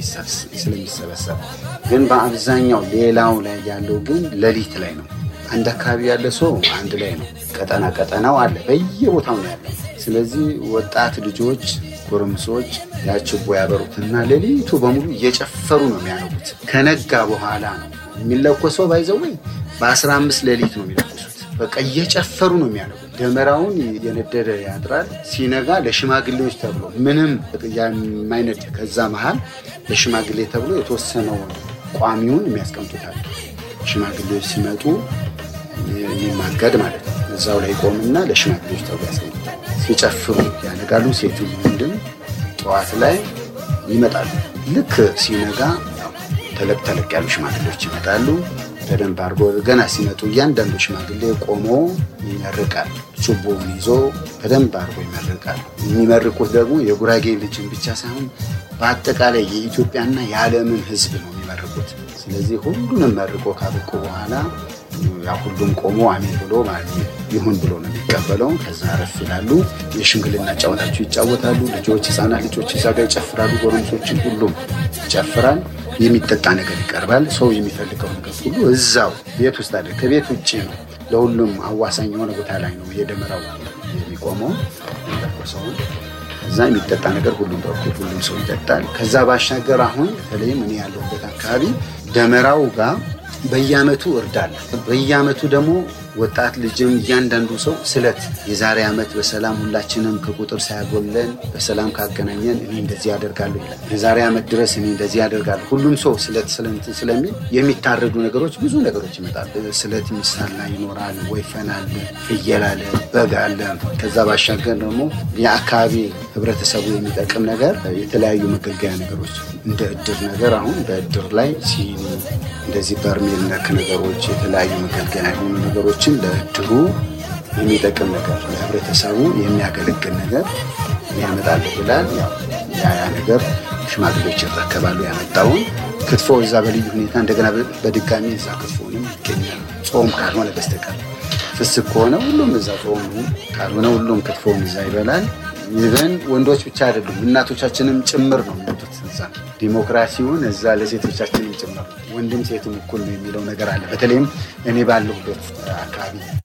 ስለሚሰበሰብ ግን በአብዛኛው ሌላው ላይ ያለው ግን ሌሊት ላይ ነው። አንድ አካባቢ ያለ ሰው አንድ ላይ ነው። ቀጠና ቀጠናው አለ፣ በየቦታው ነው ያለው። ስለዚህ ወጣት ልጆች ጎረምሶች ያችቦ ያበሩትና ሌሊቱ በሙሉ እየጨፈሩ ነው የሚያነጉት። ከነጋ በኋላ ነው የሚለኮሰው። ባይዘወይ በአስራ አምስት ሌሊት ነው የሚለኮሱት። በቃ እየጨፈሩ ነው የሚያነጉት። ደመራውን የነደደ ያድራል። ሲነጋ ለሽማግሌዎች ተብሎ ምንም የማይነድ ከዛ መሀል ለሽማግሌ ተብሎ የተወሰነው ቋሚውን የሚያስቀምጡታል። ሽማግሌዎች ሲመጡ የሚማገድ ማለት ነው። እዛው ላይ ቆምና ለሽማግሌዎች ተብሎ ያስቀምጡታል። ሲጨፍሩ ያነጋሉ። ሴት ወንድም ጠዋት ላይ ይመጣሉ። ልክ ሲነጋ ተለቅ ተለቅ ያሉ ሽማግሌዎች ይመጣሉ። በደንብ አድርጎ ገና ሲመጡ እያንዳንዱ ሽማግሌ ቆሞ ይመርቃል። ችቦውን ይዞ በደንብ አድርጎ ይመርቃል። የሚመርቁት ደግሞ የጉራጌ ልጅን ብቻ ሳይሆን በአጠቃላይ የኢትዮጵያና የዓለምን ሕዝብ ነው የሚመርቁት። ስለዚህ ሁሉንም መርቆ ካበቁ በኋላ ያ ሁሉም ቆሞ አሜን ብሎ ይሁን ብሎ ነው የሚቀበለው። ከዛ አረፍ ይላሉ። የሽምግልና ጨዋታቸው ይጫወታሉ። ልጆች፣ ህፃናት ልጆች እዛ ጋር ይጨፍራሉ። ጎረምሶችን ሁሉም ይጨፍራል። የሚጠጣ ነገር ይቀርባል። ሰው የሚፈልገው ነገር ሁሉ እዛው ቤት ውስጥ አለ። ከቤት ውጭ ነው። ለሁሉም አዋሳኝ የሆነ ቦታ ላይ ነው የደመራው የሚቆመው ሰውን እዛ የሚጠጣ ነገር ሁሉም በኩል ሁሉም ሰው ይጠጣል። ከዛ ባሻገር አሁን በተለይም እኔ ያለሁበት አካባቢ ደመራው ጋር በየአመቱ እርዳል። በየአመቱ ደግሞ ወጣት ልጅም እያንዳንዱ ሰው ስለት የዛሬ ዓመት በሰላም ሁላችንም ከቁጥር ሳያጎለን በሰላም ካገናኘን እኔ እንደዚህ ያደርጋለሁ ይላል። የዛሬ ዓመት ድረስ እኔ እንደዚህ ያደርጋለሁ። ሁሉም ሰው ስለት ስለንትን ስለሚል የሚታረዱ ነገሮች ብዙ ነገሮች ይመጣሉ። ስለት የሚሳላ ይኖራል፣ ወይፈን አለ፣ ፍየል አለ፣ በግ አለ። ከዛ ባሻገር ደግሞ የአካባቢ ህብረተሰቡ የሚጠቅም ነገር የተለያዩ መገልገያ ነገሮች እንደ እድር ነገር አሁን በእድር ላይ ሲኒ እንደዚህ በርሜል ነክ ነገሮች የተለያዩ መገልገያ የሆኑ ነገሮችን ለእድሩ የሚጠቅም ነገር ለህብረተሰቡ የሚያገለግል ነገር ያመጣል ብላል። ያ ነገር ሽማግሌዎች ይረከባሉ ያመጣውን ክትፎ እዛ በልዩ ሁኔታ እንደገና በድጋሚ እዛ ክትፎንም ይገኛል። ጾም ካልሆነ በስተቀር ፍስክ ከሆነ ሁሉም እዛ ጾም ካልሆነ ሁሉም ክትፎውን እዛ ይበላል። ይበን ወንዶች ብቻ አይደሉም እናቶቻችንም ጭምር ነው የሚመጡት እዛ። ዲሞክራሲውን እዛ ለሴቶቻችንም ጭምር ወንድም ሴትም እኩል ነው የሚለው ነገር አለ። በተለይም እኔ ባለሁበት አካባቢ